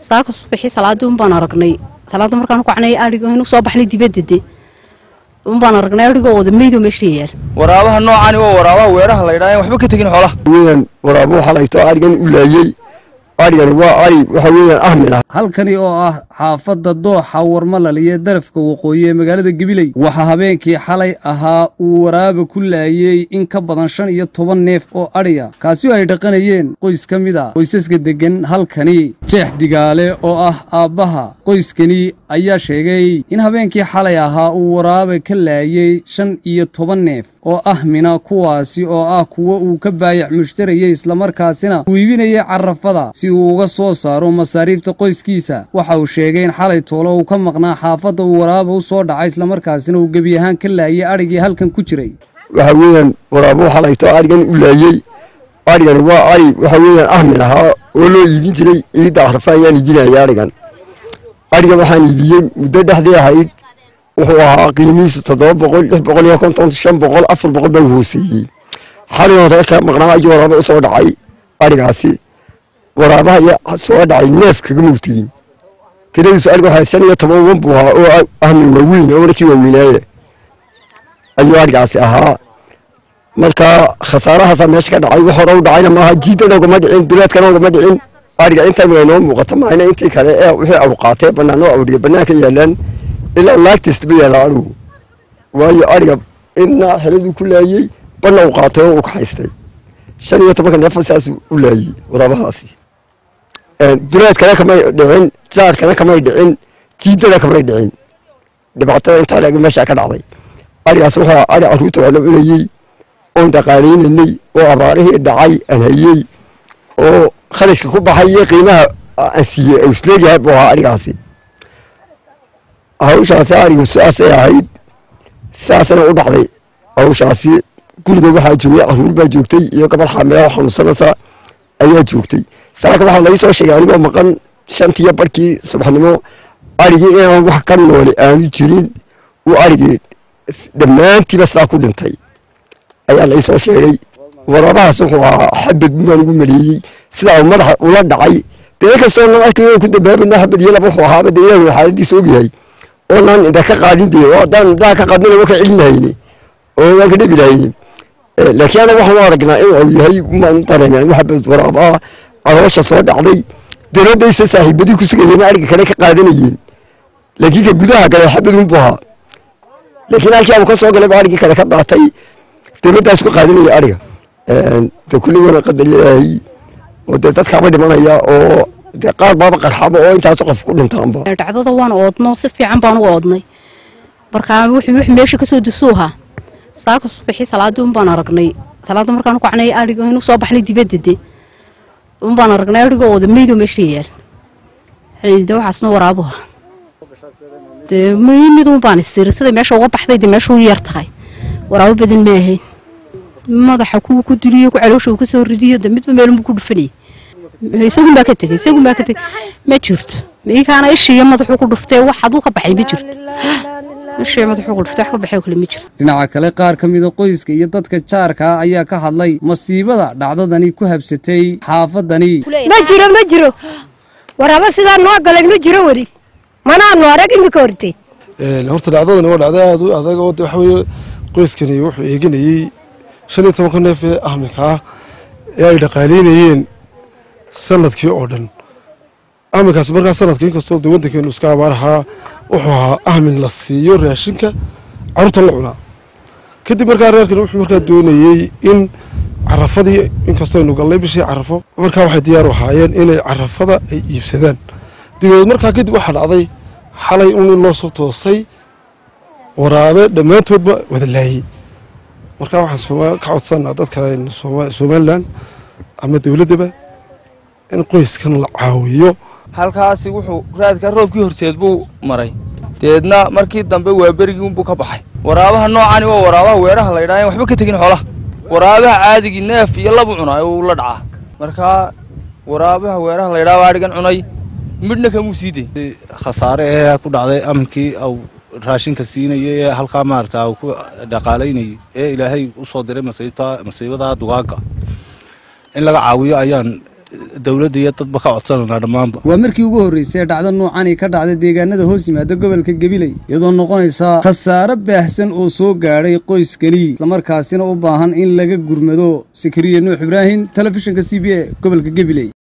saaka subaxii salaadii un baan aragnay salaada markaan kacnay adhiga inuu soo baxnay dibadda de un baan aragnay adhigoo wada meydoo meesha yaal waraabaha noocani waa waraabaha weeraha la yidhaha waxba ka tegin xoolaha weeyaan waraabo waxaa layto adhigan u laayey adhigani waa adhi waxa weeyaan ahmin ah halkani oo ah xaafadda dooxa warmalal iyo darafka waqooyi ee magaalada gabiley waxaa habeenkii xalay ahaa uu waraaba ku laayey in ka badan shan iyo toban neef oo adhiya kaasi oo ay dhaqanayeen qoys ka mid a qoysaska deggan halkani jeex digaale oo ah aabbaha qoyskani ayaa sheegay in habeenkii xalay ahaa uu waraaba ka laayey shan iyo toban neef oo ah mina kuwaasi oo ah kuwo uu ka baayac mushtarayey islamarkaasina uu iibinayay carafada si uu uga soo saaro masaariifta qoyskiisa waxa uu sheegay in xalay toolo uu ka maqnaa xaafadda uu waraaba u soo dhacay islamarkaasina uu gebi ahaan ka laayay adhigii halkan ku jiray waxa weeyaan waraabo waxaa layto adhigan u laayey adhigani waa adhi waxa weeyaan ahmin ahaa oo loo iibin jiray ciidda carafa ayaan iibinaya adhigan adhigan waxaan iibiyey muddo dhexdii ahayd wuxuu ahaa qiimihiisu toddoba boqol lix boqol iyo konton shan boqol afar boqol baa hooseeyey xalin reerka maqnaa ayuu waraaba u soo dhacay adhigaasi waraabaha iyo soo dhacay neef kaga mugtigin tiradiisu adhiga waxaa shan iyo toban wan buu ahaa oo ahmin waaweyn oo markii waaweynaaye ayuu adhigaasi ahaa marka khasaarahaasaa meesha ka dhacay wax hore u dhacayna maaha jiidana ugama dhicin duleedkana ugama dhicin adhiga inta imika inoo muuqata maahayna intii kale ee wixii awqaatee bannaan oo awdhiya bannaanka yaalaan ilaa laagtiisba yaala adhigu waayo adhiga inna xeladuu ku laayey banna u qaatay oo u kaxaystay shan iyo tobanka neefa saasuu u laayey waraabahaasi duleedkana kamay dhicin jaarkana kamay dhicin jiidana kamay dhicin dhibaatada intaa leeg meeshaa ka dhacday adhigaas wuxuu adhi carruurta waa la cunayey oon dhaqaalaynanay oo abaarihii dhacay aan hayey oo kharashka ku baxay iyo qiimaha aan siiyey oo isleegyahay buu ahaa adhigaasi hawshaasi adhigu sidaasay ahayd sidaasana u dhacday hawshaasi guriga waxaa joogay carruur baa joogtay iyo gabadh xaamilaa xanuunsanaysa ayaa joogtay saaka waxaa laga soo sheegay anigoo maqan shantiyo barkii subaxnimo adhigii inaan wax ka noole aanu jirin uu adhigii dhammaantiiba sidaa ku dhintay ayaa lai soo sheegay waraabahaas wuxuu ahaa xabad baan ugu maleeyey sidaa uu madaxa ula dhacay dee kastoo nan arkay ku dambaabana xabad iyo laba wuxuu ahaaba dee ilaahu xaaladiisa ogyahay oo naan indha ka qaadin dee oo haddaan indhaha ka qaadnina waa ka celinahayne oo waan ka dhebi lahayne laakiin anaga waxaan u aragnaa inuu yahay maan dareemeen wax xabad waraabaa caloosha soo dhacday dowladdaysa saaxiibadii ku sugayeen ariga kale ka qaadanayeen laakiin ka gudaha gale xabad unbu ahaa laakiin halkii abu ka soo galay baa arigii kale ka daatay dowladdaas ku qaadanaya ariga de kulli wana qadar ilaahay oo dee dadkaaba dhimanaya oo dee qaar baaba qarxaba oo intaas qof ku dhintaanba dhacdada waan oodno si fiican baan u oodnay markaa wuxuu wix meesha kasoo dusuuha saaka subaxii salaadii un baan aragnay salaada markaan kacnay adhiga inuu soo baxnay dibadda de un baan aragnay adhigoo wada meydoo meesha yaal de waxaasna waraabuha dee mid un baan isiri sida meesha uga baxday de meesha u yar tahay waraabo badan ma ahayn madaxa kuwa ku duliyo ku caloosha uu kasoo ridiyo de midba meelunbu ku dhufanayay isagun baa ka tegey isagun baa ka tegey ma jirto miikaana ishiiyo madaxuu ku dhuftay wax aduu ka baxay ma jirto ishii madaxuu ku dhuftay wax ka baxay oo kale ma jirto dhinaca kale qaar ka mida qoyska iyo dadka jaarka ah ayaa ka hadlay masiibada dhacdadani ku habsatay xaafadani ma jiro ma jiro waraabo sidaa noo galay ma jiro weli manaanu arag imika horteed horta dhacdadani waa dhacda aad u adag oo waxa weeye qoyskani wuxuu eeganayey shan iyo tobanka neef ee ahminka ah ee ay dhaqaalaynayeen sanadkii oo dhan ahminkaas markaa sanadka inkastoo de waddankeenu iska abaar ahaa wuxuu ahaa ahmin la siiyo raashinka carruurta la cunaa kadib markaa reerkani wuxuu markaa doonayey in carafadii inkastoo aynu gallay bishii carafo markaa waxay diyaar u ahaayeen inay carafada ay iibsadaan dabeed markaa kadib waxaa dhacday xalay un in loo soo toosay waraabe dhammaantoodba wada laayey markaa waxaan ka codsanaa dadka somalilan ama dowladdaba in qoyskan la caawiyo halkaasi wuxuu raadka roobkii horteed buu maray deedna markii dambe waa berigii unbuu ka baxay waraabaha noocani waa waraabaha weeraha la yidhaha waxba ka tegin xoolaha waraabaha caadigii neef iyo labu cunaa uu la dhacaa markaa waraabaha weeraha la yidhaha waa adhigan cunay midhna kamuu sii day khasaare ee ku dhacday aminkii au raashinka siinayay ee halkaa maarata uu ku dhaqaalaynayay ee ilaahay u soo diray masiibta masiibada dugaaga in laga caawiyo ayaan dowladda iyo dadba ka codsananaa dhammaanba waa markii ugu horreysay ee dhacdo noocani ka dhacda deegaanada hoos yimaada gobolka gabiley iyadoo noqonaysa khasaare baahsan oo soo gaadhay qoyskani islamarkaasina u baahan in laga gurmado sakariya nuux ibraahim telefishinka c b a gobolka gabiley